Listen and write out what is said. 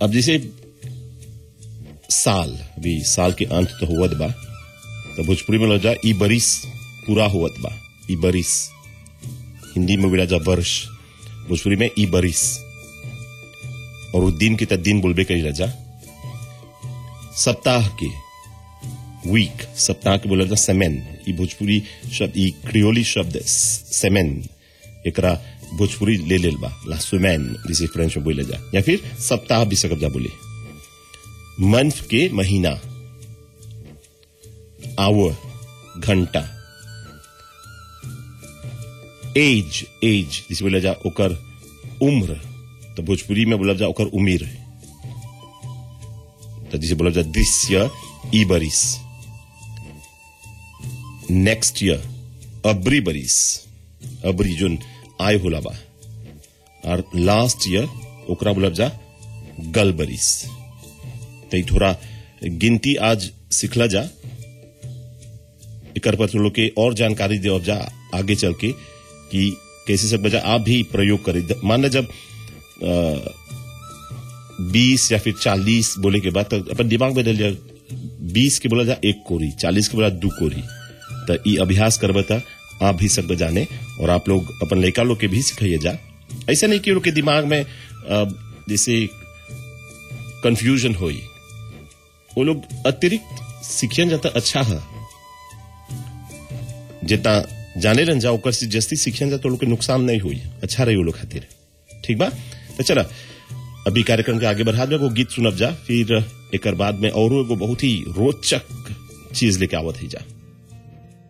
अब जैसे साल अभी साल के अंत तो हुवत बा तो भोजपुरी में लग जा ई बरिस पूरा हुवत बा ई बरिस हिंदी में बोला जा वर्ष भोजपुरी में ई बरिस और उस दिन के तक दिन बोलबे करी रजा सप्ताह के वीक सप्ताह के बोला जा सेमेन ई भोजपुरी शब्द ई क्रियोली शब्द सेमेन एकरा भोजपुरी ले लेल बा ला सुमैन जिसे फ्रेंच में बोले जा या फिर सप्ताह भी सकब जा बोले मंथ के महीना आवर घंटा एज एज जिसे बोला जा ओकर उम्र तो भोजपुरी में बोला जा ओकर उमिर तो जिसे बोला जा दृश्य ई बरिस नेक्स्ट ईयर अबरी बरिस अबरी जोन आय होला बा और लास्ट ईयर ओकरा बोलब जा गल बरिस तो ई थोड़ा गिनती आज सिखला जा एकर पर तो लोग के और जानकारी दे जा आगे चल के कि कैसे सब बजा आप भी प्रयोग करें मान जब बीस या फिर चालीस बोले के बाद तो अपन दिमाग में डल जा बीस के बोला जा एक कोरी चालीस के बोला दू कोरी तो ई अभ्यास करबे तो आप भी सब जाने और आप लोग अपन लड़का लोग के भी सिखाइए जा ऐसा नहीं कि उनके दिमाग में अ, जैसे कंफ्यूजन होई वो लोग अतिरिक्त सीखियन जाता अच्छा है जितना जाने रन जाओ ओकर से जस्ती सीखियन जा तो लोग के नुकसान नहीं हुई अच्छा रही वो लोग खातिर ठीक बा तो चला अभी कार्यक्रम के आगे बढ़ा वो गीत सुनब जा फिर एक बाद में और एगो बहुत ही रोचक चीज लेके आवत ही जा